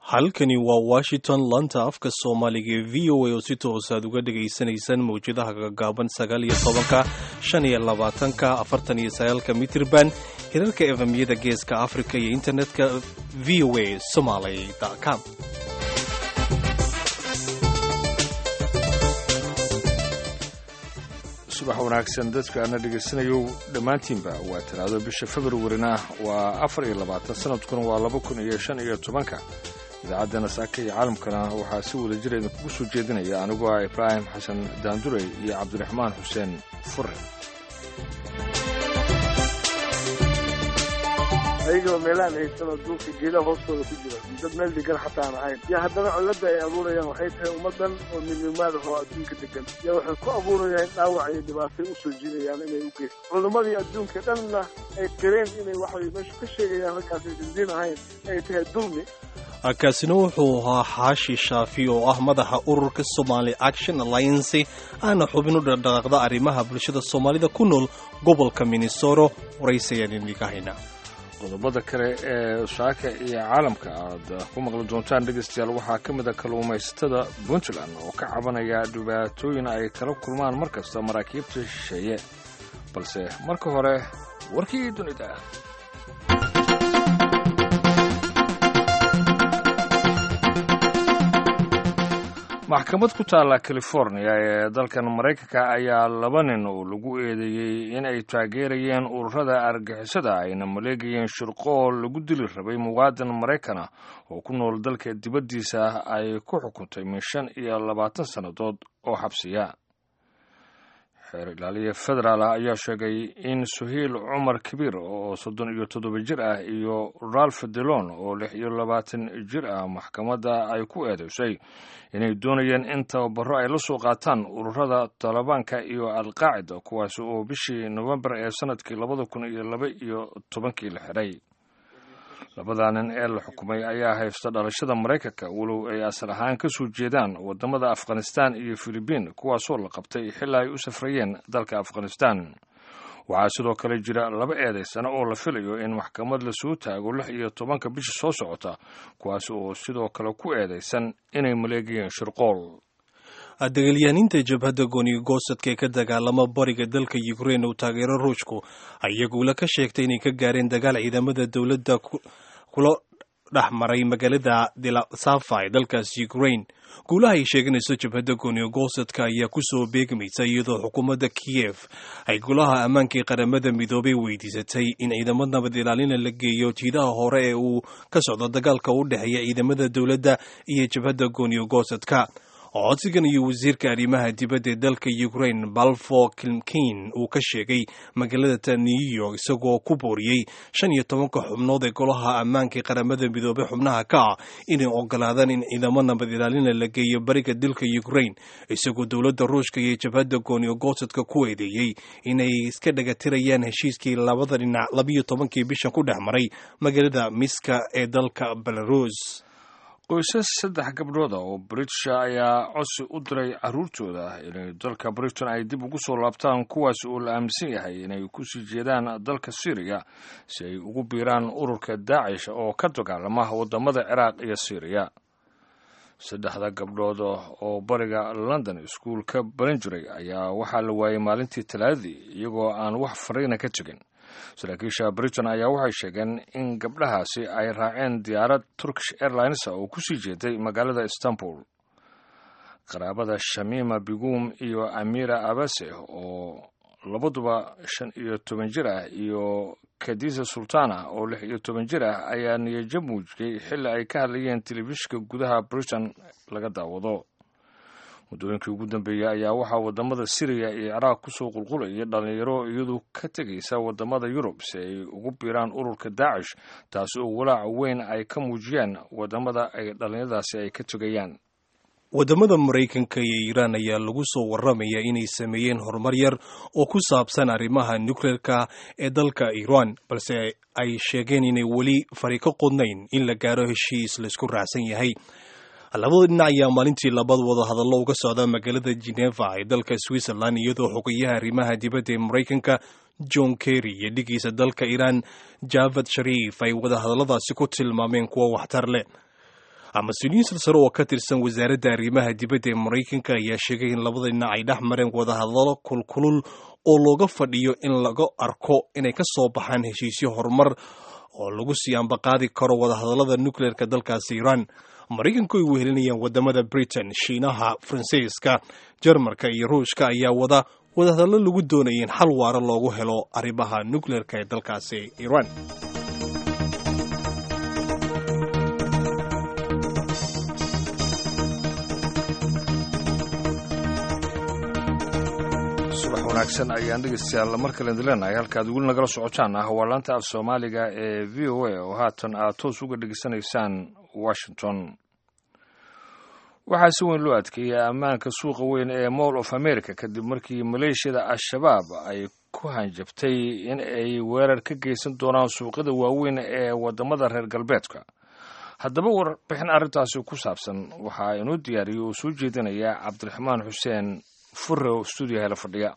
halkani waa washington lanta afka soomaaliga ee v o a oo si toos aad uga dhagaysanaysaan mawjadaha gagaaban sagaal iyo tobanka shan iyo labaatanka afartan iyo sagaalka mitirban hirarka efemyada geeska africa iyo internetka v o a somaly com subax wanaagsan dadka ana dhegaysanayo dhammaantiinba waa talaado bisha februarina waa afar iyo labaatan sanadkuna waa laba kun iyo shan iyo tobanka idaacaddana saaka iyo caalamkana waxaa si wada jira idinkugu soo jeedinaya anigoo ah ibraahim xasan daandurey iyo cabdiraxmaan xuseen fure ayagoo meelahaan haysano duulka geedaha hoostooda ku jira dad meel degan xataa aan ahayn iyo haddana cilladda ay abuurayaan waxay tahay ummaddan oo midnimaada oo adduunka degan iyo waxay ku abuurayaan dhaawac iyo dhibaatay usoo jiidayaan inay u geysto culimmadii adduunka dhanna ay qireen inay waxay meesha ka sheegayaan halkaasay dindiin ahayn ay tahay dulmi kaasina wuxuu ahaa xaashi shaafi oo ah madaxa ururka somaali action alliance aana xubin u dhaqdhaqaaqda arrimaha bulshada soomaalida ku nool gobolka minnesoro waraysayaan idinka haynaa qodobada kale ee saaka iyo caalamka aad ku maqli doontaan dhegaystayaal waxaa ka mid a kalluumaysatada puntland oo ka cabanaya dhibaatooyin ay kala kulmaan mar kasta maraakiibta shisheeye balse marka hore warkii dunida maxkamad ku taalla california ee dalkan maraykanka ayaa laba nin oo lagu eedeeyey in ay taageerayeen ururada argixisada ayna maleegayeen shirqool lagu dili rabay muwaadin maraykana oo ku nool dalka dibaddiisa ay ku xukuntay min shan iyo labaatan sannadood oo xabsiya xeer ilaaliya federaal ah ayaa sheegay in suhiil cumar kabiir oo soddon iyo toddoba jir ah iyo ralph delon oo lix iyo labaatan jir ah maxkamadda ay ku eedeysay inay doonayeen in tababaro ay la soo qaataan ururada talibaanka iyo alqaacida kuwaasi oo bishii nofembar ee sanadkii labada kun iyo laba iyo tobankii la xidhay labada nin ee la xukumay ayaa haysta dhalashada maraykanka walow ay asal ahaan ka soo jeedaan waddamada afghanistan iyo filibiin kuwaasoo la qabtay xilaa ay u safrayeen dalka afghanistan waxaa sidoo kale jira laba eedaysana oo la filayo in maxkamad lasoo taago lix iyo tobanka bisha soo socota kuwaasi oo sidoo kale ku eedaysan inay maleegayeen shirqool dagaalyahaninta jabhadda gooniga goosadka ee ka dagaalama bariga dalka ukrein uu taageero ruushku ayagula ka sheegtay inay ka gaareen dagaal ciidamada dowladda kula dhex maray magaalada delasafa ee dalkaas ukrain guulaha ay sheeganayso jabhadda gooniga goosadka ayaa kusoo beegmaysa iyadoo xukuumadda kiyef ay golaha ammaanka ee qaramada midoobay weydiisatay in ciidamo nabad ilaalina la geeyo jiidaha hore ee uu ka socdo dagaalka u dhexeeya ciidamada dowladda iyo jabhadda gooniga goosadka codsigan iyo wasiirka arrimaha dibadda ee dalka ukrain balfo kilmkin uu ka sheegay magaalada new york isagoo ku booriyey shan iyo tobanka xubnood ee golaha ammaanka ee qaramada midoobey xubnaha ka ah inay ogolaadaan in ciidamo nabad ilaalina la geeyo bariga dalka ukrain isagoo dowladda ruushka iyo jabhadda gooniyo goosadka ku eedeeyey inay iska dhagatirayaan heshiiskii labada dhinac labiyo tobankii bishan ku dhex maray magaalada miska ee dalka belarus qoysas saddex gabdhooda oo britisha ayaa codsi u diray carruurtooda inay dalka britain ay dib ugu soo laabtaan kuwaas oo la aaminsan yahay inay kusii jeedaan dalka syriya si ay ugu biiraan ururka daacish oo ka dagaalama waddamada ciraaq iyo syriya saddexda gabdhood oo bariga london iskuul ka baran jiray ayaa waxaa la waayey maalintii talaadadii iyagoo aan wax fariina ka tegin saraakiisha britain ayaa waxay sheegeen in gabdhahaasi ay raaceen diyaarad turkish airlines oo kusii jeeday magaalada istanbul qaraabada shamima bigum iyo amira abase oo labaduba shan iyo toban jir ah iyo kadisa sultana oo lix iyo toban jir ah ayaa niyajab muujiyey xilli ay ka hadlayeen telefishinka gudaha britain laga daawado muddooyinkii ugu dambeeyey ayaa waxaa waddamada siriya iyo ciraaq kusoo qulqulayay dhallinyaro iyadu ka tegaysa waddamada yurub si ay ugu biiraan ururka daacish taasi oo walaaca weyn ay ka muujiyaan waddamada ay dhallinyaradaasi ay ka tegayaan waddamada maraykanka iyo iiraan ayaa lagu soo warramaya inay sameeyeen horumar yar oo ku saabsan arrimaha nukleerka ee dalka iiraan balse ay sheegeen inay weli fari ka qodnayn in la gaaro heshiis laisku raacsan yahay labada dhinac ayaa maalintii labad wada hadallo uga socda magaalada geneva ee dalka switzerland iyadoo xogayaha arrimaha dibadda ee maraykanka john kerry iyo dhigiisa dalka iiraan javad shariif ay wada hadalladaasi ku tilmaameen kuwo waxtar leh mas-uuliyiin silsaro oo ka tirsan wasaaradda arrimaha dibadda ee maraykanka ayaa sheegay in labada dhinac ay dhex mareen wadahadalo kulkulul oo looga fadhiyo in laga arko inay ka soo baxaan heshiisyo horumar oo lagu sii ambaqaadi karo wadahadallada nukleerka dalkaasi iiraan maraykanku ay wehelinayaan wadamada britain shiinaha faransiiska jarmarka iyo ruushka ayaa wada wadahadallo lagu doonaya in xal waara loogu helo arrimaha nukleerka ee dalkaasi iiraan subax wanaagsan ayaan dhegeystayaal mar kale dileenahay halkaad weli nagala socotaan ah waa laanta af soomaaliga ee v o a oo haatan aad toos uga dhegeysanaysaan washington waxaa si weyn loo adkeeyay ammaanka suuqa weyn ee mall of america kadib markii maleeshiyada al-shabaab ay ku hanjabtay in ay weerar ka geysan doonaan suuqyada waaweyn ee wadamada reer galbeedka haddaba warbixin arrintaasi ku saabsan waxaa inoo diyaariyay oo soo jeedinaya cabdiraxmaan xuseen fure oo stuudiyo hela fadhiya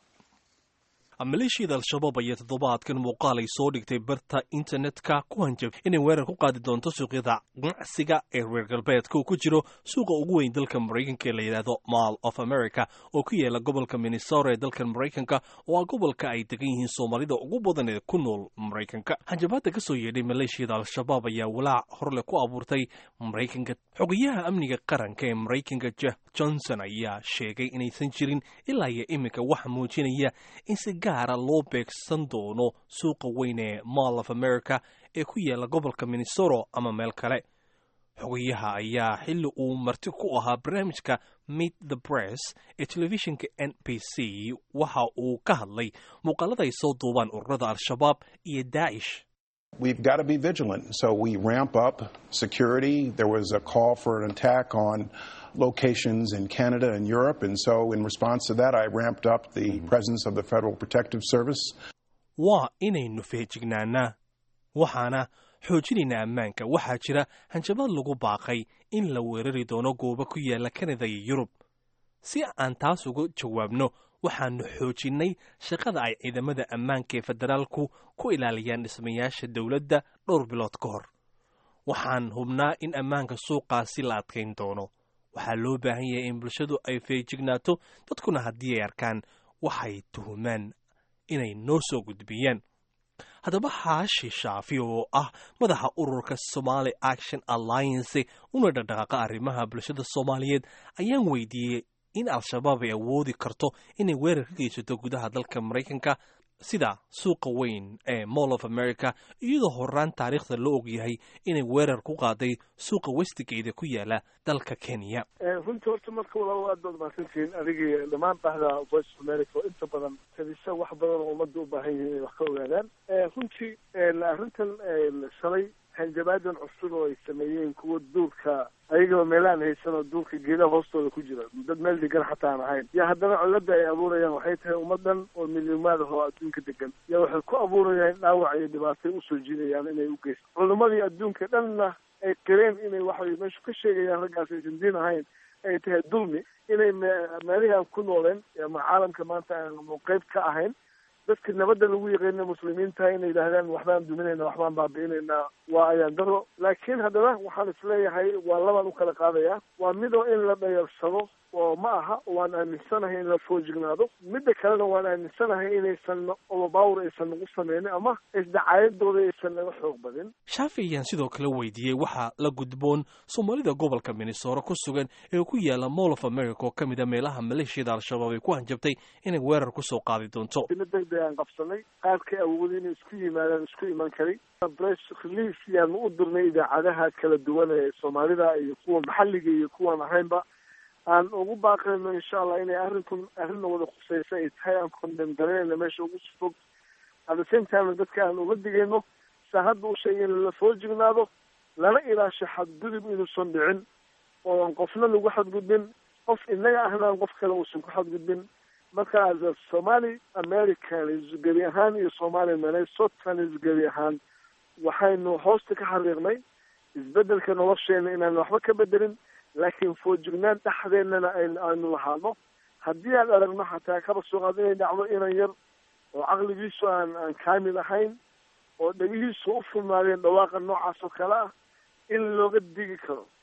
maleeshiyada al-shabaab ayaa toddobaadkan muuqaal ay soo dhigtay barta internetka ku hanjab inay weerar ku qaadi doonto suuqyada ganacsiga ee reer galbeedka uu ku jiro suuqa ugu weyn dalka maraykanka ee la yidhaahdo mall of america oo ku yaala gobolka minnesota ee dalka maraykanka oo ah gobolka ay degan yihiin soomaalida ugu badan ee ku nool maraykanka hanjabaadda ka soo yeedhay maleeshiyada al-shabaab ayaa walaac horleh ku abuurtay maraykanka xogayaha amniga qaranka ee maraykanka jeff johnson ayaa sheegay inaysan jirin ilaa iyo iminka waxa muujinaya in si gaara loo beegsan doono suuqa weyn ee mall of america ee ku yaala gobolka minnesota ama meel kale xogayaha ayaa xilli uu marti ku ahaa barnaamijka meet the press ee telefishinka n b c waxa uu ka hadlay muuqaalada ay soo duubaan ururada al-shabaab iyo daacish We've got to be vigilant. So we ramp up security. There was a call for an attack on locations in Canada and Europe. And so, in response to that, I ramped up the presence of the Federal Protective Service. waa inaynu feejignaanaa waxaana xoojinaynaa ammaanka waxaa jira hanjabaad lagu baaqay in la weerari doono goobo ku yaala kanada iyo yurub si aan taas uga jawaabno waxaanu xoojinnay shaqada ay ciidamada ammaanka ee federaalku ku ilaaliyaan dhismayaasha dowladda dhowr bilood ka hor waxaan hubnaa in ammaanka suuqaasi la adkayn doono waxaa loo baahan yahay in bulshadu ay feejignaato dadkuna haddii ay arkaan waxay tuhumaan inay noo soo gudbiyaan haddaba xaashi shaafi oo ah madaxa ururka somaali action alliance una dhaqdhaqaaqa arrimaha bulshada soomaaliyeed ayaan weydiiyey in al-shabaab ay awoodi karto inay weerar ka geysato gudaha dalka maraykanka sida suuqa weyn ee mall of america iyadoo horaan taariikhda la ogyahay inay weerar ku qaaday suuqa westigeyda ku yaala dalka kenya runtii horta marka walaal aad baad mahadsantihiin adigii dhammaan bahda voice of america oo inta badan kadisa wax badan oo ummadda u baahan yihiin inay wax ka ogaadaan runtii arrintan shalay hanjabaadan cusub oo ay sameeyeen kuwa duurka ayagaba meelaan haysan oo duurka geedaha hoostooda ku jira dad meel degan xataa aan ahayn yaa haddana cillada ay abuurayaan waxay tahay ummadan oo milyomaad ah oo adduunka degan yaa waxay ku abuurayaan dhaawac iyo dhibaatay usoo jiidayaan inay u geysto culimadii adduunka dhanna ay qireen inay waxay meeshu ka sheegayaan raggaas aysan diin ahayn ay tahay dulmi inay meelihii aan ku nooleen ama caalamka maanta aan qeyb ka ahayn dadka nabadda lagu yaqaana muslimiinta inay yidhaahdaan waxbaan duminayna waxbaan baabi'inaynaa waa ayaan daro laakiin haddana waxaan isleeyahay waa labaan u kala qaadaya waa midoo in la dhayarsado oo ma aha waan aaminsanahay in la foojignaado midda kalena waan aaminsanahay inaysan overpower aysan nagu sameynin ama isdacaayadooda aysan naga xoog badin shaafi ayaan sidoo kale weydiiyey waxaa la gudboon soomaalida gobolka minnesota ku sugan ee ku yaala mall of america oo ka mid a meelaha maleeshiyada al-shabaab ay ku hanjabtay inay weerar kusoo qaadi doonto degdeg aan qabsanay qaarkay awoodi inay isku yimaadaan isku iman karay press release yaanu u dirnay idaacadaha kala duwan ee soomaalida iyo kuwa maxalliga iyo kuwan ahaynba aan ugu baaqayno insha allah inay arrinkun arrinna wada khuseysa ay tahay aan condem garanayna meesha ugu fog at the same time dadka aan uga digayno saa hadda u sheegay in lala soo jignaado lana ilaasho xadgudub inuusan dhicin oo aan qofna lagu xadgudbin qof inaga ahna aan qof kale uusan ku xadgudbin marka as a somali americanis gebi ahaan iyo somali minnesotanis gebi ahaan waxaynu hoosta ka xariiqnay isbedelka nolosheena inaan waxba ka bedelin laakiin foojignaan dhexdeennana aynu lahaano haddii aan aragno xataa kaba soo qaado inay dhacdo inan yar oo caqligiisu aan aan kaamil ahayn oo dhegihiisu u furnaadeen dhawaaqa noocaas oo kale ah in looga digi karo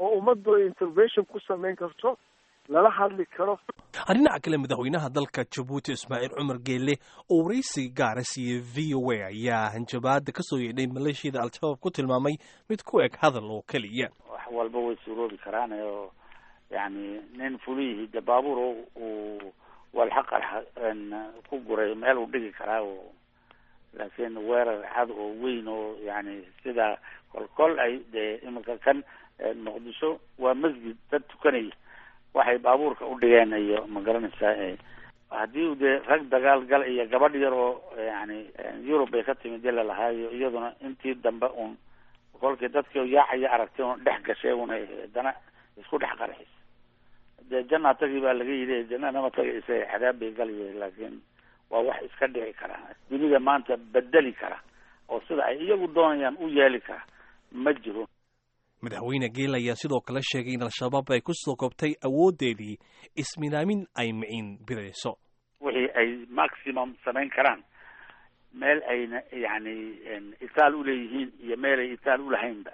oo ummaddu ay intervention ku samayn karto lala hadli karo dhinaca kale madaxweynaha dalka jabuuti ismaaciil cumar geelle oo waraysi gaara siiyey v o a ayaa hanjabaada kasoo yeedhay maleeshiyada al-shabaab ku tilmaamay mid ku eg hadal oo keliya wax walba way suroobi karaan oo yani nin fulihii de baabuur uu walxaqarxa ku guray meel uu dhigi karaa oo laakiin weerar cad oo weyn oo yani sida kolkol ay dee iminka kan muqdisho waa masjid dad tukanaya waxay baabuurka u dhigeen iyo ma garanaysaa haddii dee rag dagaal gal iyo gabadh yar oo yani yurub bay ka timid dila lahaayo iyaduna intii dambe un kolkii dadkii yaacaya aragtay un dhex gashay una haddana isku dhex qarxis dee janna tagi baa laga yidhi jannanama tagaysa xadaab bay galaya laakiin waa wax iska dhici kara dunida maanta bedeli kara oo sida ay iyagu doonayaan u yeeli kara ma jiro madaxweyne geel ayaa sidoo kale sheegay in al-shabaab ay ku soo koobtay awooddeedii isminaamin ay miciin bidayso wixii ay maximum samayn karaan meel ayna yani itaal uleeyihiin iyo meel ay itaal ulahaynba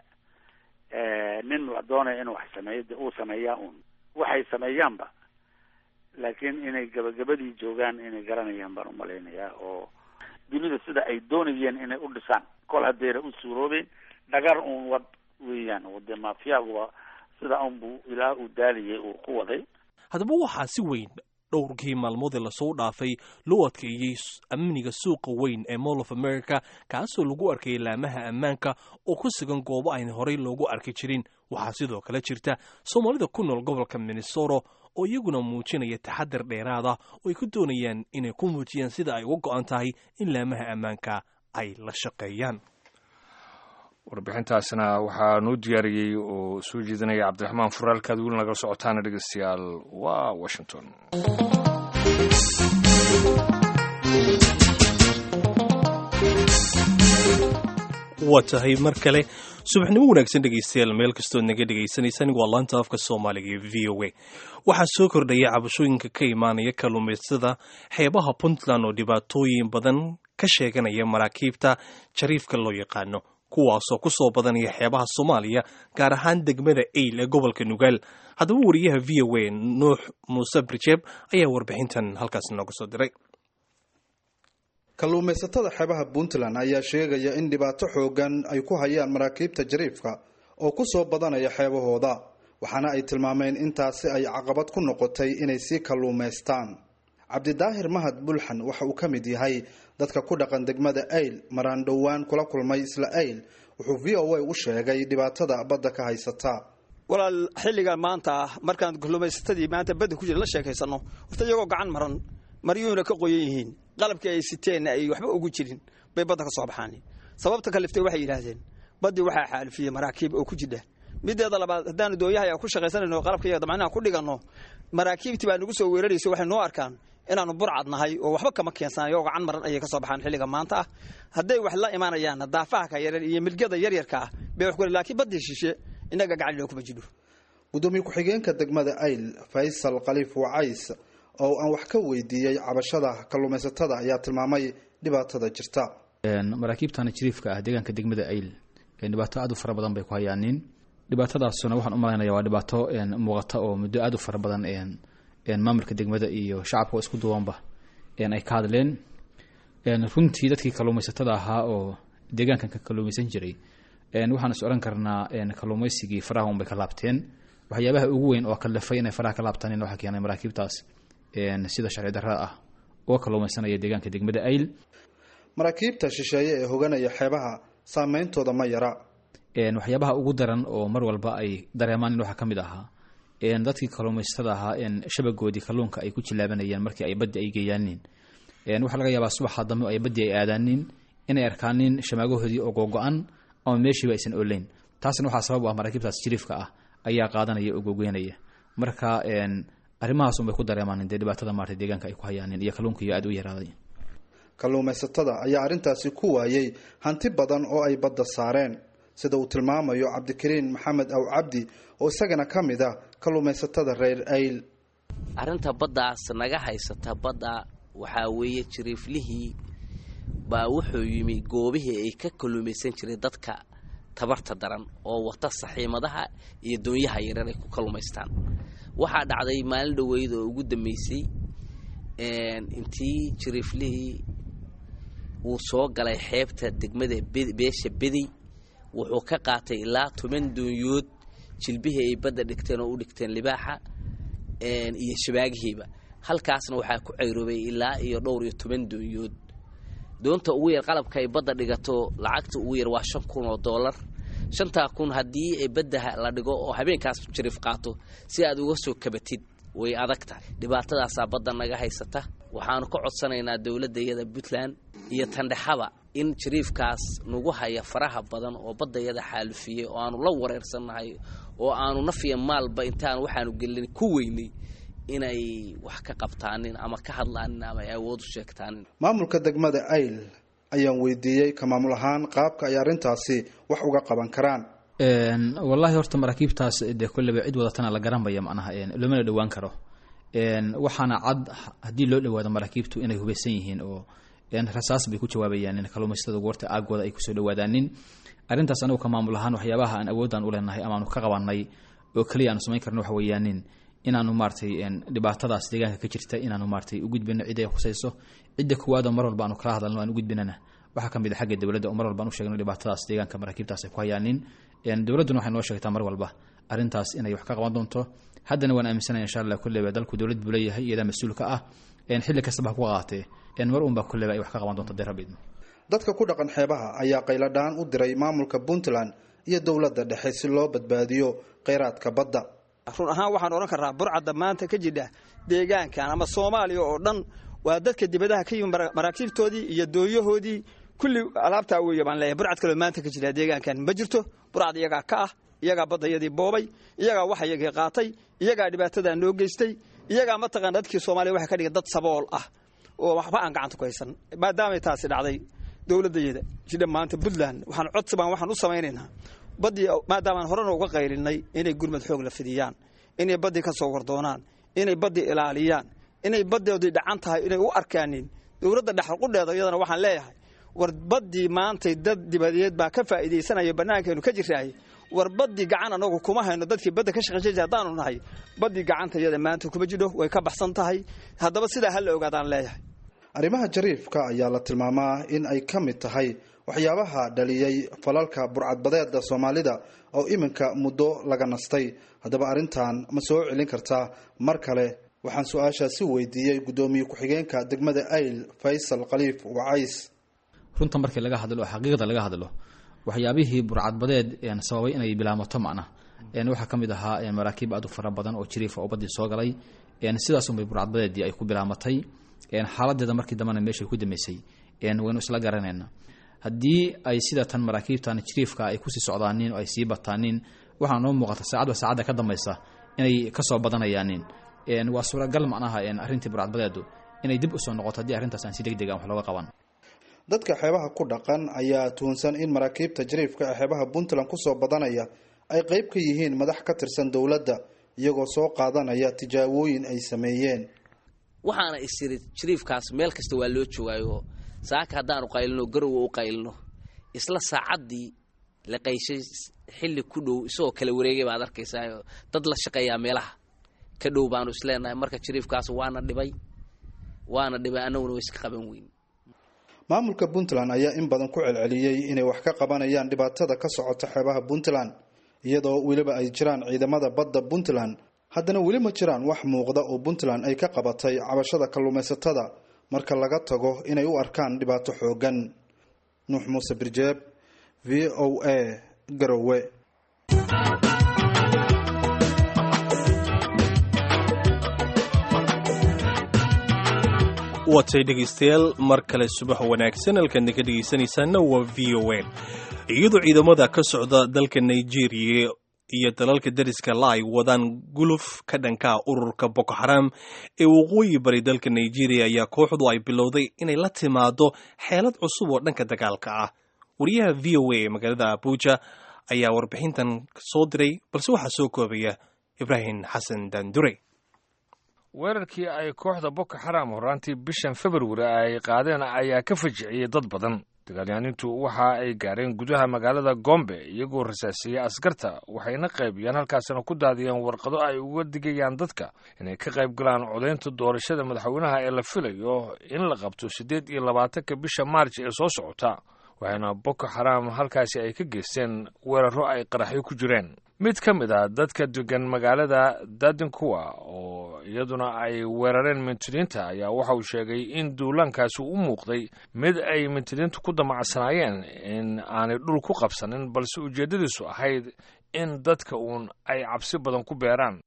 nin la doonaya inuu wax sameeyo de uu sameeyaa un waxay sameeyaanba laakiin inay gabagabadii joogaan inay garanayaan baan umalaynayaa oo dunida sida ay doonayeen inay u dhisaan kol haddayna u suuroobeen dhagar uun wad weeyaan oo dee maafiyaguba sida unbuu ilaa uu daaliyay uu ku waday haddaba waxaa si weyn dhowrkii maalmoodee lasoo dhaafay loo adkeeyey amniga suuqa weyn ee mall of america kaasoo lagu arkayay laamaha ammaanka oo ku sugan goobo ayna horey loogu arki jirin waxaa sidoo kale jirta soomaalida ku nool gobolka minnesota oo iyaguna muujinaya taxadar dheeraada oo ay ku doonayaan inay ku muujiyaan sida ay uga go-an tahay in laamaha ammaanka ay la shaqeeyaan warbixintaasna waxaa noo diyaariyey oo soo jeedinaya cabdiraxmaan furaalkaad weli nagala socotaana dhegeystayaal waa washington waa tahay mar kale subaxnimo wanaagsan dhegeystayaal meel kastood naga dhegeysanaysan waa laanta afka soomaaliga ee v o a waxaa soo kordhaya cabashooyinka ka imaanaya kalluumaystada xeebaha puntland oo dhibaatooyin badan ka sheeganaya maraakiibta jariifka loo yaqaano kuwaasoo ku soo badanaya xeebaha soomaaliya gaar ahaan degmada eyl ee gobolka nugaal haddaba wariyaha v o a nuux muuse brijeeb ayaa warbixintan halkaas nooga soo diray kalluumaysatada xeebaha puntland ayaa sheegaya in dhibaato xoogan ay ku hayaan maraakiibta jariifka oo ku soo badanaya xeebahooda waxaana ay tilmaameen intaasi ay caqabad ku noqotay inay sii kalluumaystaan cabdidaahir mahad bulxan waxa uu ka mid yahay dadka ku dhaqan degmada ayl maraan dhowaan kula kulmay isla ayl wuxuu v o a u sheegay dhibaatada badda ka haysata walaal xilligan maanta ah markaan kalluumaysatadii maanta badda ku jira la sheekaysano horta iyagoo gacan maran maryuhuna ka qoyan yihiin qalabkii ay siteenna ay waxba ugu jirin bay badda ka soo baxaan sababta kaliftay waxay yidhaahdeen baddii waxaa xaalifiyey maraakiib oo ku jidha mideeda labaad haddaanu doonyahay ku shaqaysanayno qalabkaiyaga damcinaha ku dhiganno maraakiibtii baa nagu soo weeraraysa waxay noo arkaan inaanu burcad nahay oo waxba kama keensan iyagoo gacan maran ayay ka soo baxaan xilliga maanta ah hadday wax la imaanayaanna daafaha ka yaryar iyo milgada yaryarka ah bay wax ku laakiin baddii shishe innaga gacan loo kuma jidho gudoomiye ku-xigeenka degmada ayl faysal khaliif wacays oo aan wax ka weydiiyey cabashada kalluumaysatada ayaa tilmaamay dhibaatada jirta maraakiibtana jiriifka ah deegaanka degmada ayl dhibaato aad u fara badan bay ku hayaanin dhibaatadaasuna waxaan u malaynaya waa dhibaato muuqata oo muddo aad u fara badan maamulka degmada iyo shacabka oo isku duwanba ay ka hadleen runtii dadkii kalluumaysatada ahaa oo deegaankan ka kalluumaysan jiray waxaan is odhan karnaa kalluumaysigii faraha unbay ka laabteen waxyaabaha ugu weyn oo kalifay inay faraha ka laabtaan waxaa keenay maraakiibtaas sida sharci darrada ah oo kalluumaysanaya deegaanka degmada ayl maraakiibta shisheeye ee hoganaya xeebaha saameyntooda ma yara waxyaabaha ugu daran oo mar walba ay dareemaan in waxaa ka mid ahaa dadkii kalluumaysatada ahaa shabagoodii kalluunka ay ku jilaabanayeen markii ay baddi ay geeyaanin waxaa laga yaabaa subaxa dambe ay baddi ay aadaanin inay arkaanin shamaagahoodii oo googo-an ama meeshiiba aysan oleyn taasna waxaa sabab u ah maraakiibtaas jiriifka ah ayaa qaadanaya oo googoynaya marka arrimahaas unbay ku dareemaan dee dhibaatada maarta deegaanka ay ku hayaanin iyo kalluunkiiyo aada u yaraaday kalluumaysatada ayaa arrintaasi ku waayey hanti badan oo ay badda saareen sida uu tilmaamayo cabdikariin maxamed aw cabdi oo isagana ka mid ah kalluumaysatada reer ayl arrinta baddaas naga haysata badda waxaa weeye jiriiflihii baa wuxuu yimi goobihii ay ka kalluumaysan jiray dadka tabarta daran oo wata saxiimadaha iyo doonyaha yarar ay ku kallumaystaan waxaa dhacday maalin dhoweyd oo ugu dambeysay intii jiriiflihii uu soo galay xeebta degmada beesha bedi wuxuu ka qaatay ilaa toban doonyood jilbihii ay badda dhigteen oo u dhigteen libaaxa iyo shabaagihiiba halkaasna waxaa ku cayroobay ilaa iyo dhowr iyo toban doonyood doonta ugu yar qalabka ay badda dhigato lacagta ugu yar waa shan kun oo dollar shantaa kun haddii ay badda la dhigo oo habeenkaas jariif qaato si aad uga soo kabatid way adag tahay dhibaatadaasaa badda naga haysata waxaanu ka codsanaynaa dowladdayada puntland iyo tandhexaba in jariifkaas nagu haya faraha badan oo baddayada xaalufiyey oo aanu la wareersannahay oo aanu nafiya maalba intaan waxaanu gelin ku weynay inay wax ka qabtaanin ama ka hadlaanin ama ay awood u sheegtaanin maamulka degmada ayl ayaan weydiiyey ka maamul ahaan qaabka ay arrintaasi wax uga qaban karaan wallaahi horta maraakiibtaas dee kolleba cid wadatana la garanbaya macnaha loomana dhowaan karo waxaana cad haddii loo dhawaado maraakiibtu inay hubeysan yihiin oo rasaas bay ku jawaabayaan in kalluumaysatada goorta aagooda ay kusoo dhawaadaanin arrintaas anagu ka maamul ahaan waxyaabaha aan awoodaan u leenahay amaanu ka qabanay oo keliya aanu samayn karno waxa weeyaanin inaanu maaratay dhibaatadaas deegaanka ka jirta inaanu maaratay u gudbino cid ay khusayso cidda kuwaadoo mar walba aanu kala hadalno aan u gudbinana waxaa ka mid a xagga dowladda oo mar walba aan u sheegno dhibaatadaas deegaanka maraakiibtaas ay ku hayaanin dowladduna waxay noo sheegtaa mar walba arrintaas inay wax ka qaban doonto haddana waan aaminsanaya insha allah kulleyba dalku dowlad buu leeyahay iyadaa mas-uulka ah xilli kastaba ha ku qaatee mar unbaa kulleyba ay wax ka qaban doonto dee rabbi idmo dadka ku dhaqan xeebaha ayaa qayladhaan u diray maamulka puntland iyo dowladda dhexe si loo badbaadiyo kheyraadka badda run ahaan waxaan odhan karnaa burcadda maanta ka jidha deegaankan ama soomaaliya oo dhan waa dadka dibadaha ka yimi maraakiibtoodii iyo dooyahoodii kulli alaabtaa weeye baan leeyahay burcad kaloo maanta ka jira deegaankan ma jirto burcad iyagaa ka ah iyagaa baddayadii boobay iyagaa wax iyagii qaatay iyagaa dhibaatadaa noo geystay iyagaa mataqaan dadkii soomaaliya waxay ka dhigay dad sabool ah oo waxba aan gacanta ku haysan maadaamay taasi dhacday dowladdayada jidha maanta puntland waxaan codsi baan waxaan u samaynaynaa baddii maadaamaan horena uga qaylinay inay gurmad xoog la fidiyaan inay baddii ka soo wardoonaan inay baddii ilaaliyaan inay baddoodii dhacan tahay inay u arkaanin dowladda dhexalqudheeda iyadana waxaan leeyahay war baddii maantay dad dibadeed baa ka faa'iidaysanaya bannaankeenu ka jiraaye war baddii gacan anagu kuma hayno dadkii badda ka shaqaysay haddaanu nahay baddii gacanta iyada maanta kuma jidho way ka baxsan tahay haddaba sidaa ha la ogaadaan leeyahay arrimaha jariifka ayaa la tilmaamaa in ay ka mid tahay waxyaabaha dhaliyey falalka burcadbadeeda soomaalida oo iminka muddo laga nastay haddaba arrintan ma soo celin kartaa mar kale waxaan su-aashaasi weydiiyey guddoomiye ku-xigeenka degmada ayl faysal khaliif wacays runta markii laga hadlo oo xaqiiqda laga hadlo waxyaabihii burcadbadeed sababay inay bilaamato macna waxaa ka mid ahaa maraakiib aad u fara badan oo jiriifa oo baddii soo galay sidaasunbay burcadbadeedii ay ku bilaamatay xaaladeeda markii dambena meeshay ku dambeysay waynu isla garanayna haddii ay sida tan maraakiibtan jiriifka ay kusii socdaanin oo ay sii bataanin waxaa noo muuqata saacadba saacadda ka dambaysa inay kasoo badanayaanin waa suuragal macnaha arrintii burcadbadeedu inay dib usoo noqoto haddii arrintaas aan si deg deg aan wax looga qaban dadka xeebaha ku dhaqan ayaa tuhunsan in maraakiibta jariifka ee xeebaha puntland kusoo badanaya ay qeyb ka yihiin madax ka tirsan dowladda iyagoo soo qaadanaya tijaabooyin ay sameeyeen waxaana isiri jariifkaas meel kasta waa loo joogaayo saaka haddaanu qaylino garowa u qaylino isla saacaddii la qayshay xilli ku dhow isagoo kala wareegay baad arkaysaa dad la shaqeeyaa meelaha ka dhow baanu isleenahay marka jariifkaas waana dhibay waana dhibay annaguna wa iska qaban weyn maamulka puntland ayaa in badan ku celceliyey inay wax ka qabanayaan dhibaatada ka socota xeebaha puntland iyadoo weliba ay jiraan ciidamada badda puntland haddana weli ma jiraan wax muuqda oo puntland ay ka qabatay cabashada kalluumaysatada marka laga tago inay u arkaan dhibaato xoogan nuux muuse birjeeb v o a garowe watay dhegaystayaal mar kale subax wanaagsan halkaadna ka dhegaysanaysaana waa v o a iyadoo ciidamada ka socda dalka nigeria iyo dalalka dariska la ay wadaan guluf ka dhankaa ururka boko xaram ee waqooyi bari dalka nigeria ayaa kooxdu ay bilowday inay la timaado xeelad cusub oo dhanka dagaalka ah wariyaha v o a ee magaalada abuja ayaa warbixintan soo diray balse waxaa soo koobaya ibraahim xasan dandure weerarkii ay kooxda boko xaram horaantii bishan februari ay qaadeen ayaa ka fajiciyey dad badan dagaalyahanintu waxa ay gaareen gudaha magaalada gombe iyagoo rasaasiyey askarta waxayna qaybiyeen halkaasina ku daadiyeen warqado ay uga digayaan dadka inay ka qayb galaan codaynta doorashada madaxweynaha ee la filayo in la qabto siddeed iyo labaatanka bisha maarj ee soo socota waxaana boko xaraam halkaasi ay ka geysteen weeraro ay qaraxyo ku jireen mid ka mid ah dadka degan magaalada dadinkuwa oo iyaduna ay weerareen mintidiinta ayaa waxa uu sheegay in duulaankaasi u muuqday mid ay mintidiintu ku damacsanaayeen in aanay dhul ku qabsanin balse ujeeddadiisu ahayd in dadka uun ay cabsi badan ku beeraan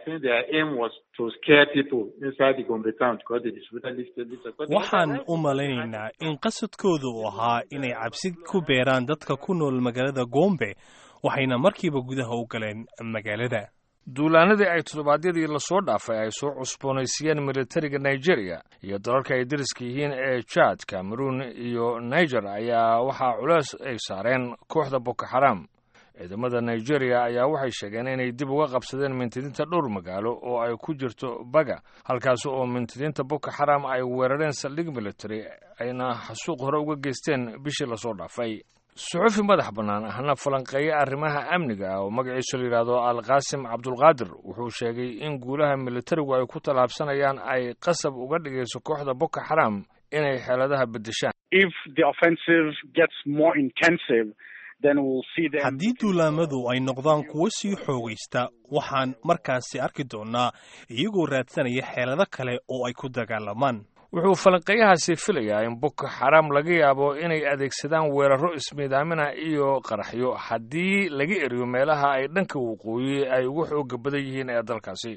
waxaan u malaynaynaa in qasadkooda uu ahaa inay cabsi ku beeraan dadka ku nool magaalada gombe waxayna markiiba gudaha u galeen magaalada duulaanadii ay toddobaadyadii lasoo dhaafay ay soo cusboonaysiiyeen militariga nigeria iyo dalalka ay dariska yihiin ee jad cameroon iyo niger ayaa waxaa culeys ay saareen kooxda boko xaram ciidamada nigeria ayaa waxay sheegeen inay dib uga qabsadeen mintidiinta dhowr magaalo oo ay ku jirto baga halkaas oo mintidiinta boko xaram ay weerareen saldhig military ayna xasuuq hore uga geysteen bishii lasoo dhaafay suxufi madax bannaan ahna falanqeeye arrimaha amniga ah oo magaciisu la yidhaahdo alqaasim cabdulqaadir wuxuu sheegay in guulaha militarigu ay ku tallaabsanayaan ay qasab uga dhigayso kooxda boko xaram inay xeeladaha beddeshaan haddii duulaamadu ay noqdaan kuwo sii xoogaysta waxaan markaasi arki doonnaa iyagoo raadsanaya xeelado kale oo ay ku dagaalamaan wuxuu falanqeeyahaasi filayaa in boko xaram laga yaabo inay adeegsadaan weeraro ismiidaamina iyo qaraxyo haddii laga eriyo meelaha ay dhanka waqooyi ay ugu xooga badan yihiin ee dalkaasi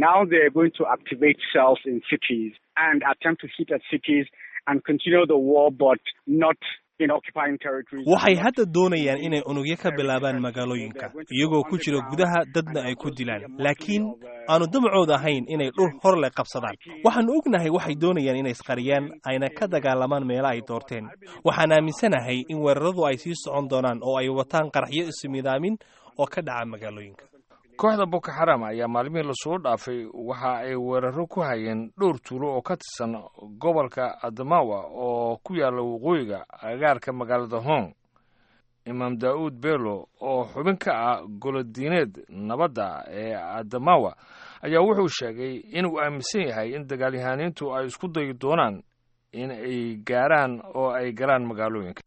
waxay hadda doonayaan inay unugyo ka bilaabaan magaalooyinka iyagoo ku jira gudaha dadna ay ku dilaan laakiin aanu damacooda ahayn inay dhul hor leh qabsadaan waxaannu ognahay waxay doonayaan inay isqariyaan ayna ka dagaalamaan meelo ay doorteen waxaan aaminsanahay in weeraradu ay sii socon doonaan oo ay wataan qaraxyo ismidaamin oo ka dhaca magaalooyinka kooxda boko xaram ayaa maalmihii lasoo dhaafay waxa ay weeraro ku hayeen dhowr tuulo oo ka tirsan gobolka adamawa oo ku yaalla waqooyiga agaarka magaalada hong imaam daa'uud bello oo xubin ka ah golodiineed nabadda ee adamawa ayaa wuxuu sheegay inuu aaminsan yahay in dagaalyahaniintu ay isku dayi doonaan in ay gaaraan oo ay galaan magaalooyinka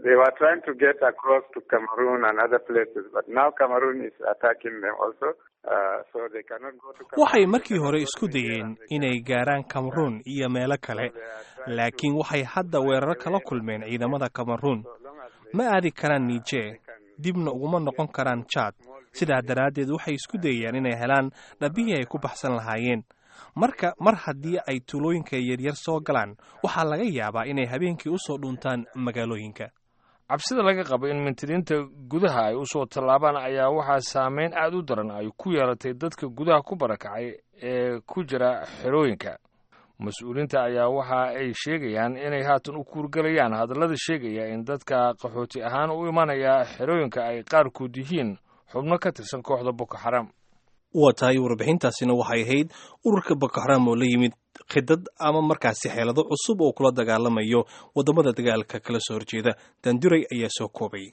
waxay markii hore isku dayeen inay gaaraan cameroon iyo meelo kale laakiin waxay hadda weeraro kala kulmeen ciidamada cameroon ma aadi karaan nijer dibna uguma noqon karaan jad sidaa daraaddeed waxay isku dayayaan inay helaan dhabihii ay ku baxsan lahaayeen marka mar haddii ay tuulooyinka yaryar soo galaan waxaa laga yaabaa inay habeenkii u soo dhuntaan magaalooyinka cabsida laga qabo in mintidiinta gudaha ay u soo tallaabaan ayaa waxaa saameyn aad u daran ay ku yeelatay dadka gudaha ku barakacay ee ku jira xerooyinka mas-uuliinta ayaa waxa ay sheegayaan inay haatan u kuurgalayaan hadallada sheegaya in dadka qaxooti ahaan u imanaya xerooyinka ay qaarkood yihiin xubno ka tirsan kooxda boko xaram waa tahay warbixintaasina waxay ahayd ururka boko xaram oo la yimid khidad ama markaasi xeelado cusub oo kula dagaalamayo waddamada dagaalka kala soo horjeeda danduray ayaa soo koobay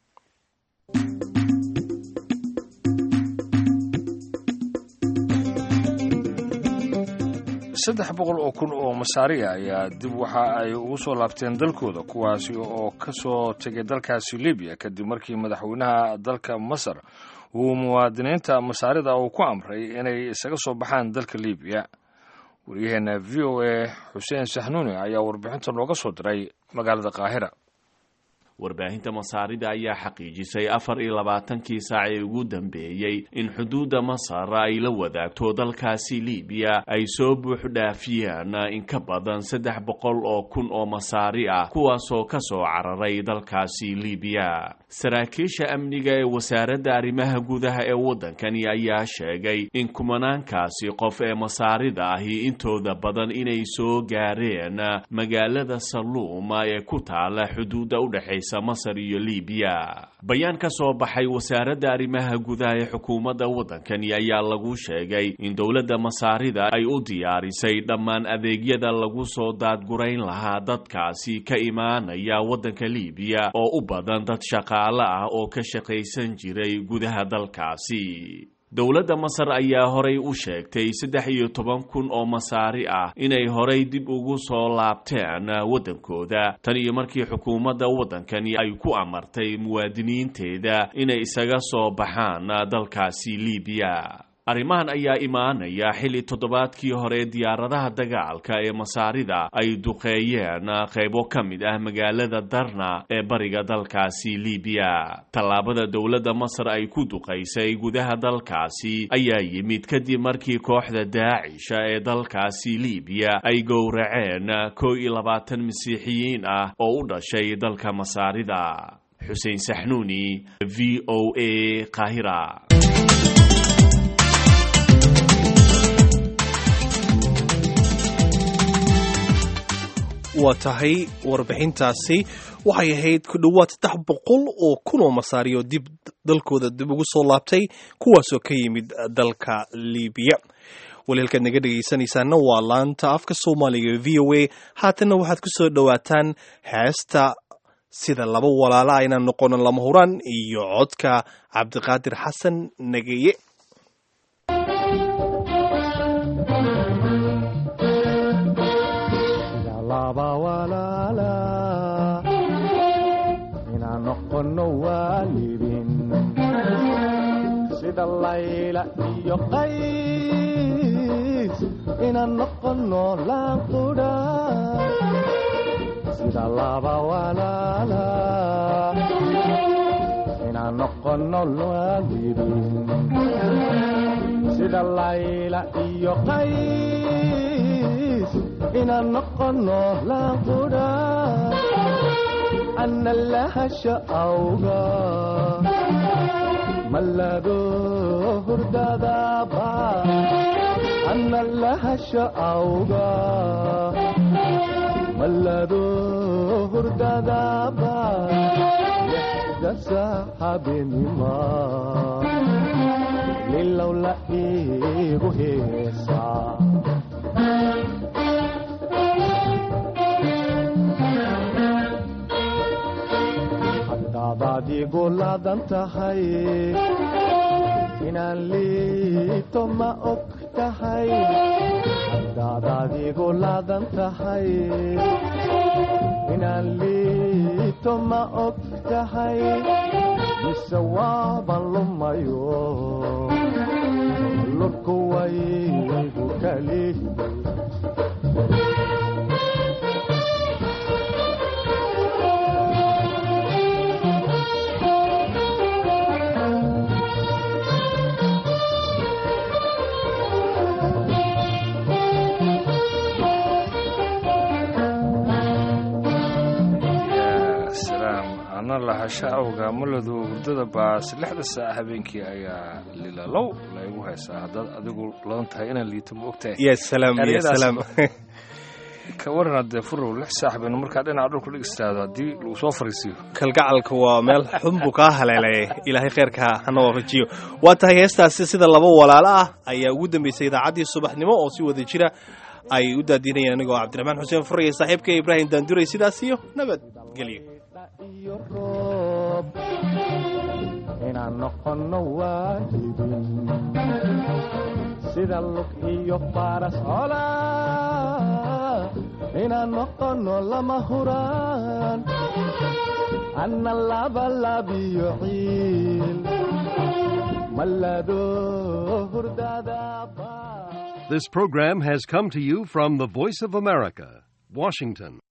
saddex boqol oo kun oo masaariya ayaa dib waxa ay ugu soo laabteen dalkooda kuwaasi oo ka soo tegay dalkaasi libiya kadib markii madaxweynaha dalka masar uu muwaadiniinta masaarida uu ku amray inay isaga soo baxaan dalka libiya waryaheena v o a xuseen saxnuuni ayaa warbixinta nooga soo diray magaalada qaahira warbaahinta masaarida ayaa xaqiijisay afar iyo labaatankii saac ee ugu dambeeyey in xuduudda masar ay la wadaagto dalkaasi libiya ay soo buux dhaafiyeen in ka badan saddex boqol oo kun oo masaari ah kuwaasoo ka soo cararay dalkaasi libiya saraakiisha amniga ee wasaaradda arrimaha gudaha ee waddankani ayaa sheegay in kumanaankaasi qof ee masaarida ahi intooda badan inay soo gaareen magaalada saluuma ee ku taala xuduudda udhexaysa dhexaysa masar iyo libiya bayaan ka soo baxay wasaaradda arrimaha gudaha ee xukuumadda waddankani ayaa lagu sheegay in dowladda masaarida ay u diyaarisay dhammaan adeegyada lagu soo daadgurayn lahaa dadkaasi ka imaanaya waddanka libiya oo u badan dad shaqaale ah oo ka shaqaysan jiray gudaha dalkaasi dowladda masar ayaa horay u sheegtay saddex iyo toban kun oo masaari ah inay horay dib ugu soo laabteen waddankooda tan iyo markii xukuumadda waddankani ay ku amartay muwaadiniinteeda inay isaga soo baxaan dalkaasi libiya arrimahan ayaa imaanaya xilli toddobaadkii hore diyaaradaha dagaalka ee masaarida ay duqeeyeen qaybo ka mid ah magaalada darna ee bariga dalkaasi libiya tallaabada dowladda masar ay ku duqaysay gudaha dalkaasi ayaa yimid kadib markii kooxda daacisha ee dalkaasi libiya ay gowraceen kow iyo labaatan masiixiyiin ah oo u dhashay dalka masaarida xuseen saxnuuni v o a qaahira waa tahay warbixintaasi waxay ahayd ku dhowaad saddex boqol oo kun oo masaariyo dib dalkooda dib ugu soo laabtay kuwaasoo ka yimid dalka libiya walaalkaad naga dhegaysanaysaana waa laanta afka soomaaliga v o a haatanna waxaad ku soo dhowaataan heesta sida laba walaala aynaan noqonin lama huraan iyo codka cabdiqaadir xasan nageye sida layla iyo qays inaan noqono laanqudha sida laba walaala inaan noqono waalidin sida layla iyo qays inaan noqono laanqudha ana lahasha awga mallado hurdadaba ana lahasha awga mallado hurdadaba lixda saxaabinima lilow la iigu heesaa hadaadaad igu laadan tahay inaan liito ma og tahay hadaadaad igu laadan tahay inaan liito ma og tahay mise waaban lumayo lurku waygu kali lahasha awga maladu hurdada baas lixda saac habeenkii ayaa lilalow laygu haysaa haddaad adigu ladan tahay inaan liito ma ogtahay ya salaam ya salaam ka waran haddee furow lix saax baynu markaa dhinaca dhulku dhig istaado haddii lagu soo fariisiyo kalgacalka waa meel xun buu kaa haleelay ilaahay kheyrka hana waafajiyo waa tahay heestaasi sida laba walaalo ah ayaa ugu dambeysay idaacaddii subaxnimo oo si wada jira ay u daadinayeen anigoo cabdiraxmaan xuseen fur iyo saaxiibka ibraahim daanduray sidaas iyo nabadgelyo iyo roob inaan noqono waalidin sida lug iyo faras cola inaan noqono lama huraan anna labalabiyo ciil mallado hurdadaba This program has come to you from the Voice of America, Washington.